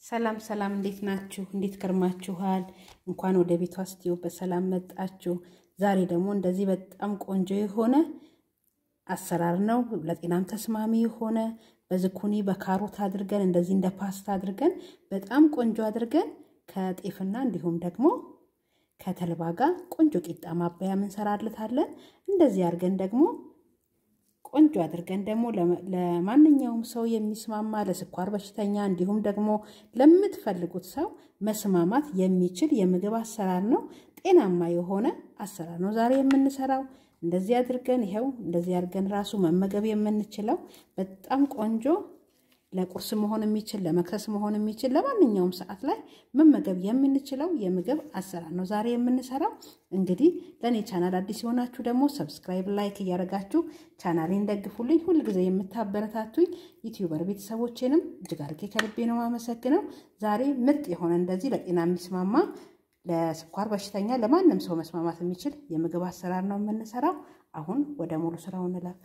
ሰላም ሰላም፣ እንዴት ናችሁ? እንዴት ከርማችኋል? እንኳን ወደ ቤቷ ስቲዮ በሰላም መጣችሁ። ዛሬ ደግሞ እንደዚህ በጣም ቆንጆ የሆነ አሰራር ነው። ለጤናም ተስማሚ የሆነ በዝኩኒ በካሮት አድርገን እንደዚህ እንደ ፓስታ አድርገን በጣም ቆንጆ አድርገን ከጤፍና እንዲሁም ደግሞ ከተልባ ጋር ቆንጆ ቂጣ ማባያ እንሰራለታለን። እንደዚህ አድርገን ደግሞ ቆንጆ አድርገን ደግሞ ለማንኛውም ሰው የሚስማማ ለስኳር በሽተኛ እንዲሁም ደግሞ ለምትፈልጉት ሰው መስማማት የሚችል የምግብ አሰራር ነው። ጤናማ የሆነ አሰራር ነው ዛሬ የምንሰራው። እንደዚህ አድርገን ይኸው እንደዚህ አድርገን ራሱ መመገብ የምንችለው በጣም ቆንጆ ለቁርስ መሆን የሚችል ለመክሰስ መሆን የሚችል ለማንኛውም ሰዓት ላይ መመገብ የምንችለው የምግብ አሰራር ነው ዛሬ የምንሰራው። እንግዲህ ለእኔ ቻናል አዲስ የሆናችሁ ደግሞ ሰብስክራይብ፣ ላይክ እያደረጋችሁ ቻናሌን ደግፉልኝ። ሁልጊዜ የምታበረታቱኝ ዩቲዩበር ቤተሰቦቼንም እጅግ አድርጌ ከልቤ ነው የማመሰግነው። ዛሬ ምርጥ የሆነ እንደዚህ ለጤና የሚስማማ ለስኳር በሽተኛ ለማንም ሰው መስማማት የሚችል የምግብ አሰራር ነው የምንሰራው። አሁን ወደ ሙሉ ስራው እንለፍ።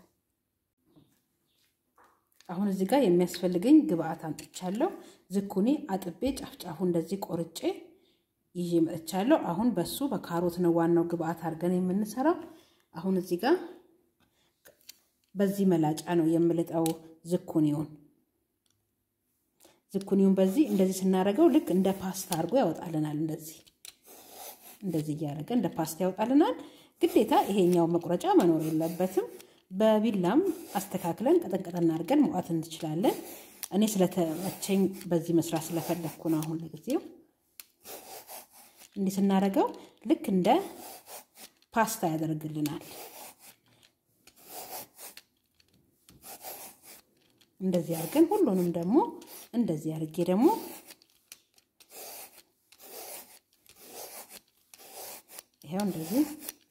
አሁን እዚህ ጋር የሚያስፈልገኝ ግብአት አምጥቻለሁ። ዝኩኒ አጥቤ ጫፍጫፉ እንደዚህ ቆርጬ ይዤ መጥቻለሁ። አሁን በሱ በካሮት ነው ዋናው ግብአት አድርገን የምንሰራው። አሁን እዚህ ጋር በዚህ መላጫ ነው የምልጠው ዝኩኒውን ዝኩኒውን በዚህ እንደዚህ ስናደርገው ልክ እንደ ፓስታ አድርጎ ያወጣልናል። እንደዚህ እንደዚህ እያደረገ እንደ ፓስታ ያወጣልናል። ግዴታ ይሄኛው መቁረጫ መኖር የለበትም። በቢላም አስተካክለን ቀጠንቀጠን አድርገን መውጣት እንችላለን። እኔ ስለተመቸኝ በዚህ መስራት ስለፈለግኩ ነው። አሁን ለጊዜው እንዲህ ስናደርገው ልክ እንደ ፓስታ ያደርግልናል። እንደዚህ አድርገን ሁሉንም ደግሞ እንደዚህ አድርጌ ደግሞ ይኸው እንደዚህ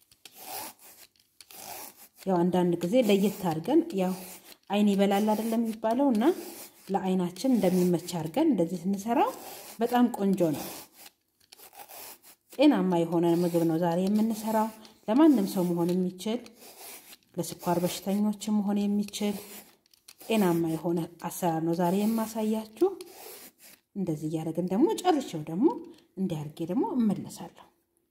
ያው አንዳንድ ጊዜ ለየት አድርገን ያው አይን ይበላል አይደለም የሚባለው እና ለአይናችን እንደሚመች አድርገን እንደዚህ ስንሰራው በጣም ቆንጆ ነው። ጤናማ የሆነ ምግብ ነው ዛሬ የምንሰራው። ለማንም ሰው መሆን የሚችል ለስኳር በሽተኞች መሆን የሚችል ጤናማ የሆነ አሰራር ነው ዛሬ የማሳያችሁ። እንደዚህ እያደረግን ደግሞ ጨርሼው ደግሞ እንዲያርጌ ደግሞ እመለሳለሁ።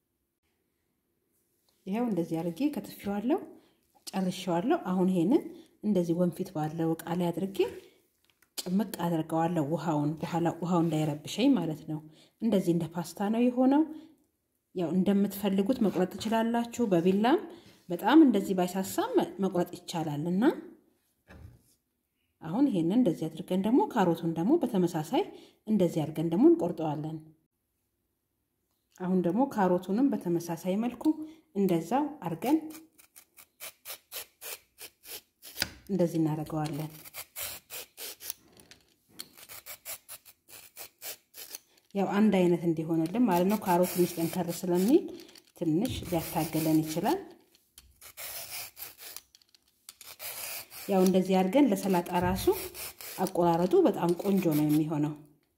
ይኸው እንደዚህ አድርጌ ከትፌዋለሁ፣ ጨርሼዋለሁ። አሁን ይሄንን እንደዚህ ወንፊት ባለው እቃ ላይ አድርጌ ጭምቅ አድርገዋለሁ። ውሃውን በኋላ ውሃው እንዳይረብሸኝ ማለት ነው። እንደዚህ እንደ ፓስታ ነው የሆነው። ያው እንደምትፈልጉት መቁረጥ ትችላላችሁ። በቢላም በጣም እንደዚህ ባይሳሳም መቁረጥ ይቻላል እና አሁን ይሄንን እንደዚህ አድርገን ደግሞ ካሮቱን ደግሞ በተመሳሳይ እንደዚህ አድርገን ደግሞ እንቆርጠዋለን። አሁን ደግሞ ካሮቱንም በተመሳሳይ መልኩ እንደዛው አድርገን እንደዚህ እናደርገዋለን። ያው አንድ አይነት እንዲሆንልን ማለት ነው። ካሮት ትንሽ ጠንከር ስለሚል ትንሽ ሊያታገለን ይችላል። ያው እንደዚህ አድርገን ለሰላጣ ራሱ አቆራረጡ በጣም ቆንጆ ነው የሚሆነው።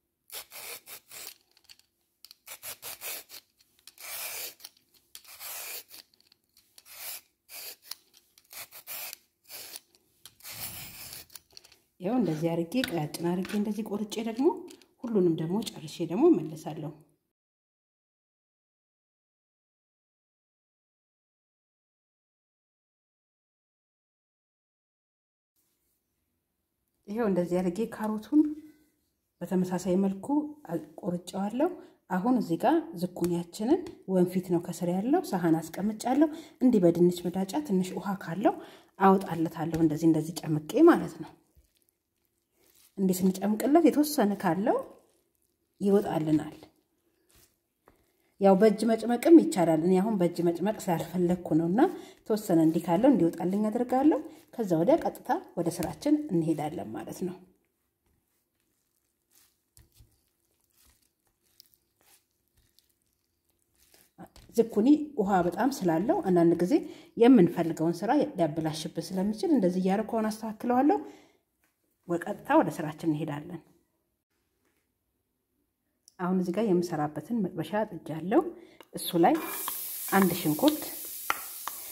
ያው እንደዚህ አድርጌ ቀያጭን አድርጌ እንደዚህ ቆርጬ ደግሞ ሁሉንም ደግሞ ጨርሼ ደግሞ እመለሳለሁ። ይሄው እንደዚህ አድርጌ ካሮቱን በተመሳሳይ መልኩ ቆርጬዋለሁ። አሁን እዚህ ጋር ዝኩኒያችንን ወንፊት ነው ከስር ያለው ሳህን አስቀምጫለሁ። እንዲህ በድንች መዳጫ ትንሽ ውሃ ካለው አወጣለታለሁ። እንደዚህ እንደዚህ ጨምቄ ማለት ነው። እንዲህ ስንጨምቅለት የተወሰነ ካለው ይወጣልናል። ያው በእጅ መጭመቅም ይቻላል። እኔ አሁን በእጅ መጭመቅ ስላልፈለግኩ ነው እና ተወሰነ እንዲህ ካለው እንዲወጣልኝ አድርጋለሁ። ከዛ ወዲያ ቀጥታ ወደ ስራችን እንሄዳለን ማለት ነው። ዝኩኒ ውሃ በጣም ስላለው አንዳንድ ጊዜ የምንፈልገውን ስራ ሊያበላሽብን ስለሚችል እንደዚህ እያደረኩ አስተካክለዋለሁ። ቀጥታ ወደ ስራችን እንሄዳለን። አሁን እዚህ ጋር የምሰራበትን መጥበሻ ጥጃለሁ። እሱ ላይ አንድ ሽንኩርት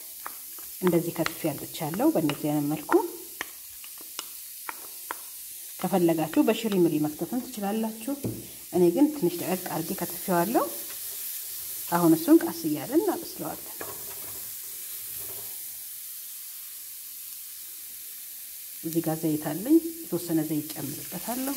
እንደዚህ ከትፌ ያልጥቻለሁ። በእንደዚህ አይነት መልኩ ከፈለጋችሁ በሽሪምሪ መክተፍን ትችላላችሁ። እኔ ግን ትንሽ ደቀቅ አድርጌ ከትፌዋለሁ። አሁን እሱን ቀስ እያለን እናበስለዋለን። እዚህ ጋር ዘይት አለኝ። የተወሰነ ዘይት ጨምርበታለሁ።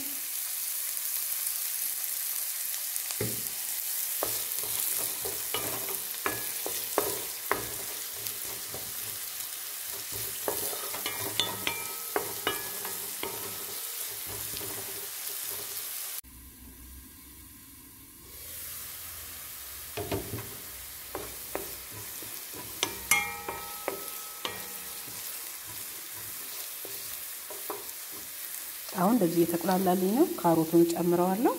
አሁን እንደዚህ እየተቁላላልኝ ነው። ካሮቱን ጨምረዋለሁ።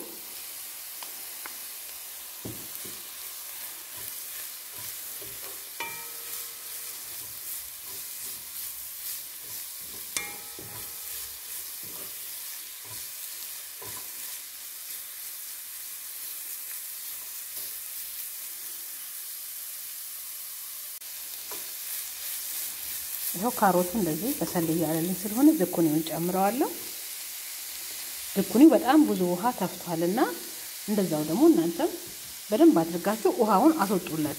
ይኸው ካሮቱ እንደዚህ በሰል እያለልኝ ስለሆነ ዝኩኒውን ጨምረዋለሁ። ዝኩኒው በጣም ብዙ ውሃ ተፍቷልና እንደዛው ደግሞ እናንተም በደንብ አድርጋችሁ ውሃውን አስወጡለት።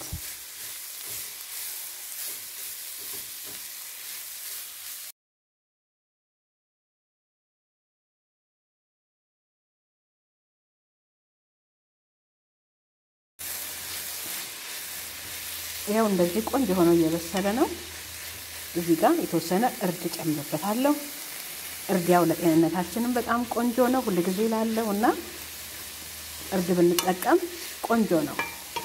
ይኸው እንደዚህ ቆንጆ ሆኖ እየበሰለ ነው። እዚህ ጋር የተወሰነ እርድ ጨምርበታለሁ። እርድ ያው ለጤንነታችንም በጣም ቆንጆ ነው። ሁል ጊዜ ላለው እና እርድ ብንጠቀም ቆንጆ ነው።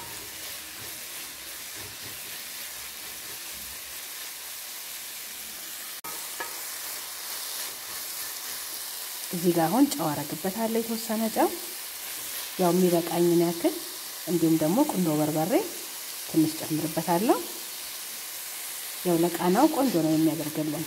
እዚህ ጋር አሁን ጨው አረግበታለሁ። የተወሰነ ጨው ያው የሚበቃኝን ያክል እንዲሁም ደግሞ ቁንዶ በርበሬ ትንሽ ጨምርበታለሁ። ያው ለቃናው ቆንጆ ነው የሚያደርግልን።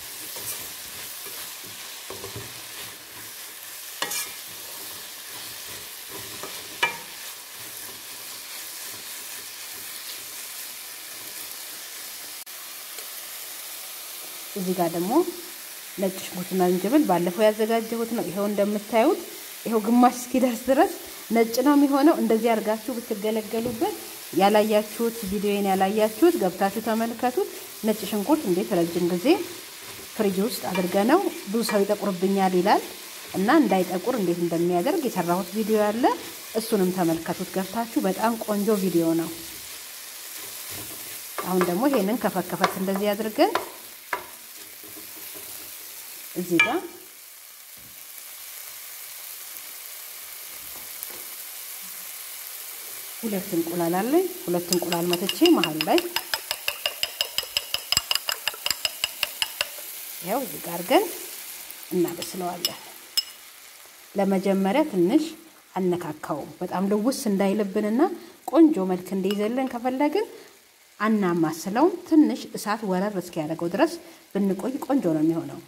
እዚህ ጋር ደግሞ ነጭ ሽንኩርትና ዝንጅብል ባለፈው ያዘጋጀሁት ነው። ይኸው እንደምታዩት ይኸው ግማሽ እስኪደርስ ድረስ ነጭ ነው የሚሆነው። እንደዚህ አድርጋችሁ ብትገለገሉበት ያላያችሁት ቪዲዮን ያላያችሁት ገብታችሁ ተመልከቱት። ነጭ ሽንኩርት እንዴት ረጅም ጊዜ ፍሪጅ ውስጥ አድርገነው ብዙ ሰው ይጠቁርብኛል ይላል እና እንዳይጠቁር እንዴት እንደሚያደርግ የሰራሁት ቪዲዮ ያለ እሱንም ተመልከቱት ገብታችሁ። በጣም ቆንጆ ቪዲዮ ነው። አሁን ደግሞ ይሄንን ከፈከፈት እንደዚህ አድርገን እዚህ ጋር ሁለት እንቁላል አለኝ። ሁለት እንቁላል መትቼ መሀል ላይ ያው እዚህ ጋር ግን እናበስለዋለን። ለመጀመሪያ ትንሽ አነካካውም በጣም ልውስ እንዳይልብንና ቆንጆ መልክ እንዲይዘልን ከፈለግን አናማስለውም። ትንሽ እሳት ወረር እስኪያደርገው ድረስ ብንቆይ ቆንጆ ነው የሚሆነው።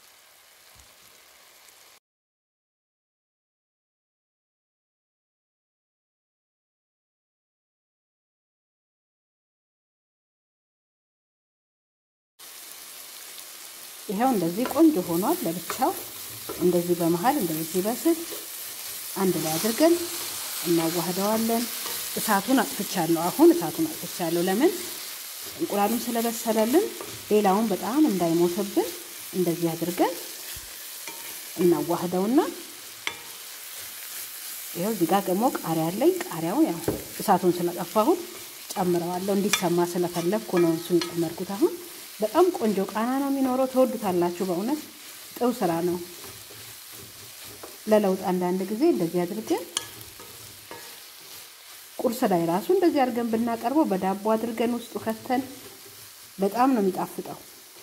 ይኸው እንደዚህ ቆንጆ ሆኗል። ለብቻው እንደዚህ በመሀል እንደዚህ ሲበስል አንድ ላይ አድርገን እናዋህደዋለን። እሳቱን አጥፍቻለሁ። አሁን እሳቱን አጥፍቻለሁ። ለምን እንቁላሉም ስለበሰለልን ሌላውን በጣም እንዳይሞትብን እንደዚህ አድርገን እናዋህደውና ይኸው እዚህ ጋር ደግሞ ቃሪያ አለኝ። ቃሪያውን ያው እሳቱን ስለጠፋሁት ጨምረዋለሁ። እንዲሰማ ስለፈለግኩ ነው እሱን የጨመርኩት አሁን በጣም ቆንጆ ቃና ነው የሚኖረው። ተወዱታላችሁ። በእውነት ጥሩ ስራ ነው። ለለውጥ አንዳንድ ጊዜ እንደዚህ አድርገን ቁርስ ላይ ራሱ እንደዚህ አድርገን ብናቀርበው በዳቦ አድርገን ውስጡ ከተን በጣም ነው የሚጣፍጠው።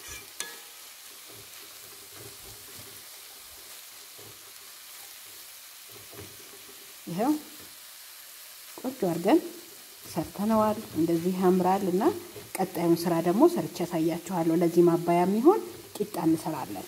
ይኸው ቆንጆ አድርገን ሰርተነዋል። እንደዚህ ያምራል እና ቀጣዩን ስራ ደግሞ ሰርቼ ያሳያችኋለሁ። ለዚህ ማባያ የሚሆን ቂጣ እንሰራለን።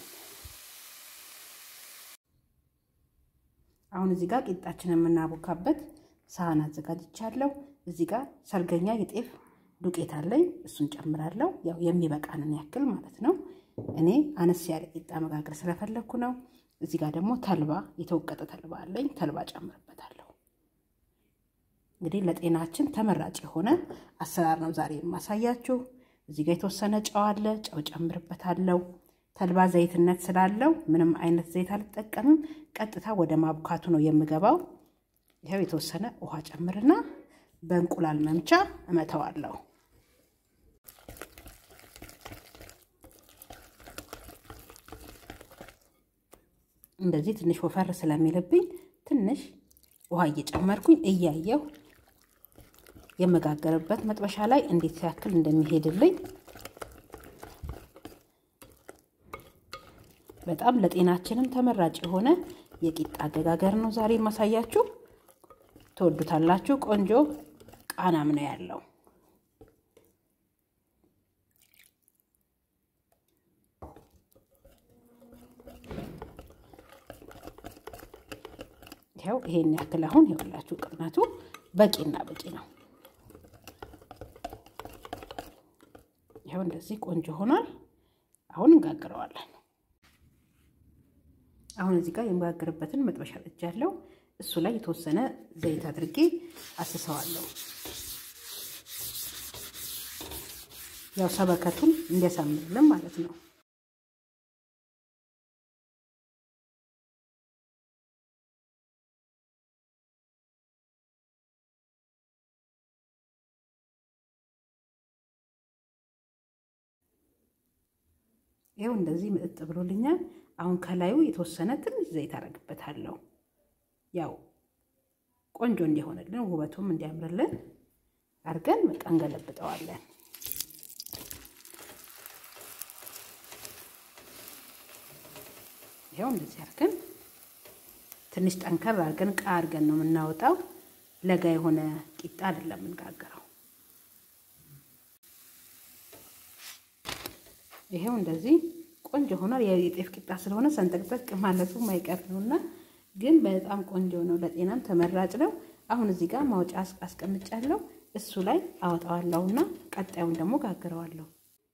አሁን እዚህ ጋር ቂጣችን የምናቦካበት ሳህን አዘጋጅቻለሁ። እዚህ ጋር ሰርገኛ የጤፍ ዱቄት አለኝ። እሱን ጨምራለሁ። ያው የሚበቃንን ያክል ማለት ነው። እኔ አነስ ያለ ቂጣ መጋገር ስለፈለግኩ ነው። እዚህ ጋር ደግሞ ተልባ የተወቀጠ ተልባ አለኝ። ተልባ ጨምርበታለሁ። እንግዲህ ለጤናችን ተመራጭ የሆነ አሰራር ነው ዛሬ የማሳያችሁ። እዚህ ጋር የተወሰነ ጨው አለ። ጨው ጨምርበታለሁ። ተልባ ዘይትነት ስላለው ምንም አይነት ዘይት አልጠቀምም። ቀጥታ ወደ ማቡካቱ ነው የምገባው። ይኸው የተወሰነ ውሃ ጨምርና በእንቁላል መምቻ እመተዋለሁ። እንደዚህ ትንሽ ወፈር ስለሚልብኝ ትንሽ ውሃ እየጨመርኩኝ እያየሁ የመጋገርበት መጥበሻ ላይ እንዴት ያክል እንደሚሄድልኝ በጣም ለጤናችንም ተመራጭ የሆነ የቂጣ አገጋገር ነው ዛሬ የማሳያችሁ። ትወዱታላችሁ። ቆንጆ ቃናም ነው ያለው። ይኸው ይሄን ያክል አሁን ይኸውላችሁ ቅጥነቱ በቂና በቂ ነው። ይኸው እንደዚህ ቆንጆ ሆኗል። አሁን እንጋግረዋለን። አሁን እዚህ ጋር የምጋግርበትን መጥበሻ ጥጃለሁ። እሱ ላይ የተወሰነ ዘይት አድርጌ አስሰዋለሁ። ያው ሰበከቱን እንዲያሳምርልን ማለት ነው። ይኸው እንደዚህ ምጥጥ ብሎልኛል። አሁን ከላዩ የተወሰነ ትንሽ ዘይት አደርግበታለሁ። ያው ቆንጆ እንዲሆንልን ውበቱም እንዲያምርልን አድርገን በቃ እንገለብጠዋለን። ይኸው እንደዚህ አድርገን ትንሽ ጠንከር አድርገን ቃ አድርገን ነው የምናወጣው። ለጋ የሆነ ቂጣ አይደለም የምንጋገረው። ይሄው እንደዚህ ቆንጆ ሆኗል። የጤፍ ቂጣ ስለሆነ ሰንጠቅጠቅ ማለቱ ማይቀር ነውና ግን በጣም ቆንጆ ነው። ለጤናም ተመራጭ ነው። አሁን እዚህ ጋር ማውጫ አስቀምጫለሁ። እሱ ላይ አወጣዋለሁና ቀጣዩን ደግሞ ጋግረዋለሁ።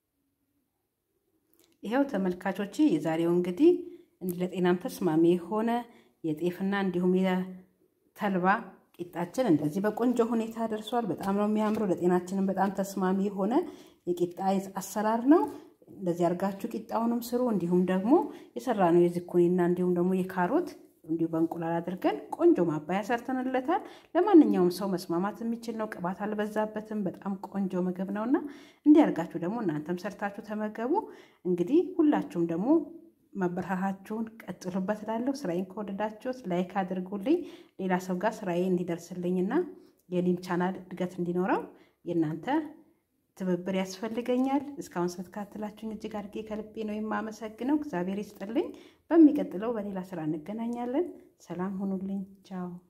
ይኸው ተመልካቾች የዛሬው እንግዲህ ለጤናም ተስማሚ የሆነ የጤፍና እንዲሁም የተልባ ቂጣችን እንደዚህ በቆንጆ ሁኔታ ደርሷል። በጣም ነው የሚያምረው። ለጤናችንም በጣም ተስማሚ የሆነ የቂጣ አሰራር ነው። እንደዚህ አድርጋችሁ ቂጣውንም ስሩ። እንዲሁም ደግሞ የሰራነው የዝኩኒና እንዲሁም ደግሞ የካሮት እንዲሁ በእንቁላል አድርገን ቆንጆ ማባያ ሰርተንለታል። ለማንኛውም ሰው መስማማት የሚችል ነው። ቅባት አልበዛበትም። በጣም ቆንጆ ምግብ ነውና እንዲህ አድርጋችሁ ደግሞ እናንተም ሰርታችሁ ተመገቡ። እንግዲህ ሁላችሁም ደግሞ ማበረታታችሁን ቀጥሉበት እላለሁ። ስራዬን ከወደዳችሁት ላይክ አድርጉልኝ። ሌላ ሰው ጋር ስራዬ እንዲደርስልኝና የኔም ቻናል እድገት እንዲኖረው የእናንተ ትብብር ያስፈልገኛል። እስካሁን ስለተከታተላችሁኝ እጅግ አድርጌ ከልቤ ነው የማመሰግነው። እግዚአብሔር ይስጥልኝ። በሚቀጥለው በሌላ ስራ እንገናኛለን። ሰላም ሁኑልኝ። ቻው